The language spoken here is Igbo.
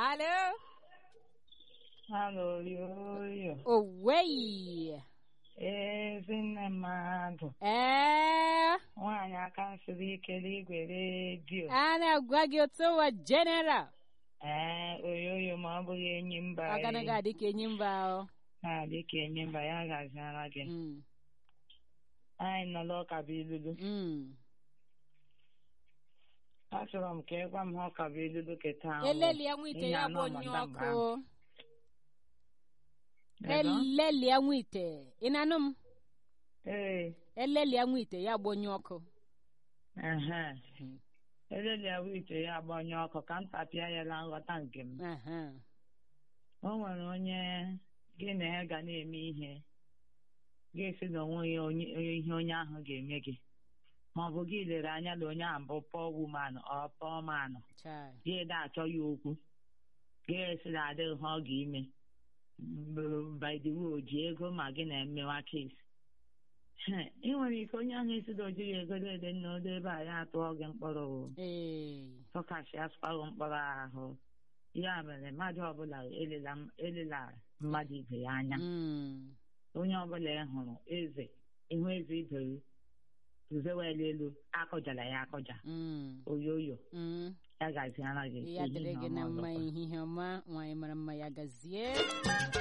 Alo. Alo, yoyo. Owei. Ezinne mmadụ. Ee. Nwaanyị aka siri ike n'igwe redio. A na-agwa gị otu ụwa general. Ee, oyoyo ma ọ bụghị enyi mba Ọ ganaghị adị ka enyi mba o. na-adị ka enyi mba ya gaziara gị. Mm. Anyị nọ n'ụka bụ ilulu. Mm. Achọrọ m ka ị gwa m ha ọka bụ ilulu keta ahụ. Eleli ya nwite Ihe ya anọ bụ onye manda mgbe ọkụ. ahụ. Ego? Eleli ya nwite. Ị na-anụ m? Ee, Eleli ya nwite ya bụ onye ọkụ. ehe. Mm. Eleli ya ite ya agbanye ọkụ ka m tapịa ya na nghọta nke m. Aha. o nwere onye gị na ya ga na-eme ihe ga-esi na onwe ya onye ihe onye ahụ ga-eme gị ma ọ bụ gị lere anya na onye ahụ bụ pọọ wumanụ ọ pọọ manụ Chai. gị ede achọ ya okwu ga-esi na adịghị ha ọ ga-ime by the way o ji ego ma gị na-emewa kesi ị nwere ike onye ahụ esi na ojighị ego dede nna odo ebe a ya atụọ gị mkpọrọ o Ee. tọkashi asụkwaghị mkpọrọ ahụ ya mere mmadụ ọbụla elela elela mmadụ ibe ya anya Mm. onye ọbụla ị hụrụ eze ihu eze ibe uzewela elu akọjala ya akọja Mm. oyoyo Mm. ya gaziara gị ya dịrị ehihie gị na ọma mma ọzọkwa. ehihie ọma nwaanyị mara mma ya gazie